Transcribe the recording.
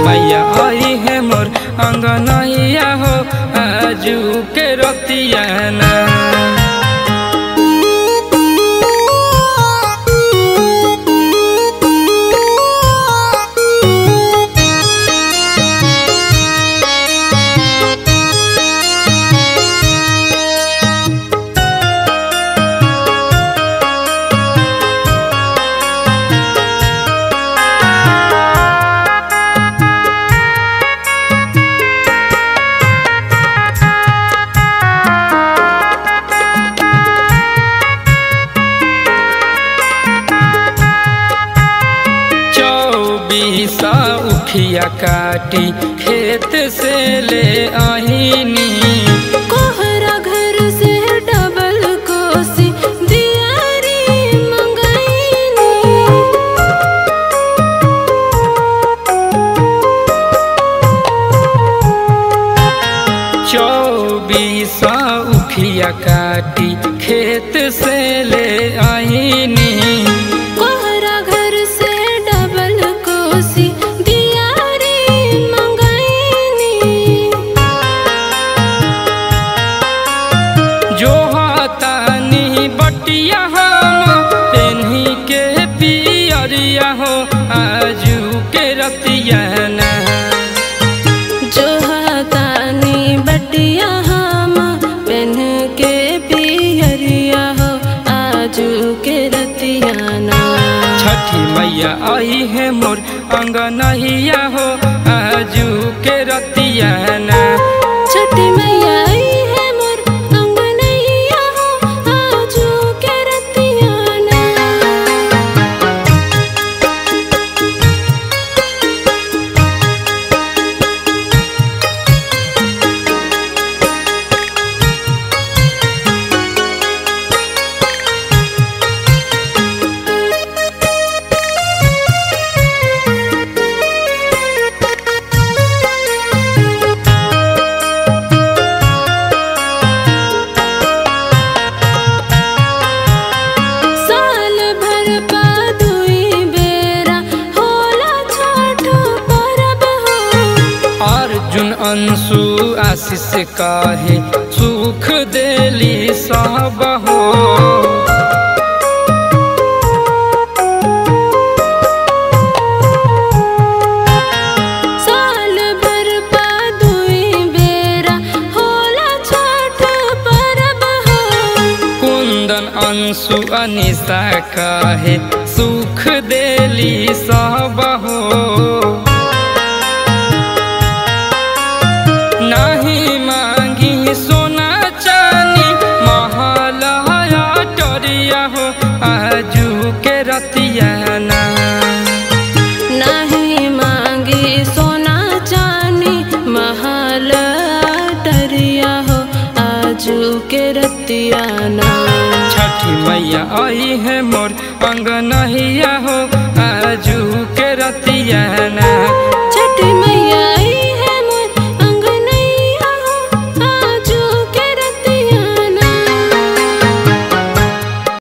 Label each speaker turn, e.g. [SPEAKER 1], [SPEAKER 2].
[SPEAKER 1] मैया आई है मोर अंगनैया हो आजू के रतियाना चौबीसा उखिया काटी खेत से ले आईनी
[SPEAKER 2] कोहरा घर से डबल कोसी दियारी मंगाईनी
[SPEAKER 1] चौबीसा उखिया काटी खेत से ले आईनी
[SPEAKER 2] कोहरा घर से डबल कोसी दियारी मंगाईनी
[SPEAKER 1] जो हाथानी बटिया हम पेन्ही के पियरिया हो आजू के रतियाना
[SPEAKER 2] जो हाथानी बटिया हम पेन के पियरिया हो आजू के रतियाना
[SPEAKER 1] छठी मैया आई है मोर अंगनहिया हो आजू के रतियाना
[SPEAKER 2] छठी मैया आई है मोर अंगनैया हो आजू के रतियाना साल भर पा दुई बेरा होला छठ परब हो
[SPEAKER 1] अर्जुन अंशु आशीष काहे सुख देली सब हो
[SPEAKER 2] साल भर पा दुई बेरा होला छठ परब हो
[SPEAKER 1] कुंदन अंशु अनिशा काहे सुख देली सब हो नहीं मांगी सोना चानी महलया टरिया हो आजू के रतियाना
[SPEAKER 2] नहीं मांगी सोना चानी महल डरिया हो आजू के रतियाना
[SPEAKER 1] छठी मैया आई है मोर अंगनहिया हो आजू के रतियाना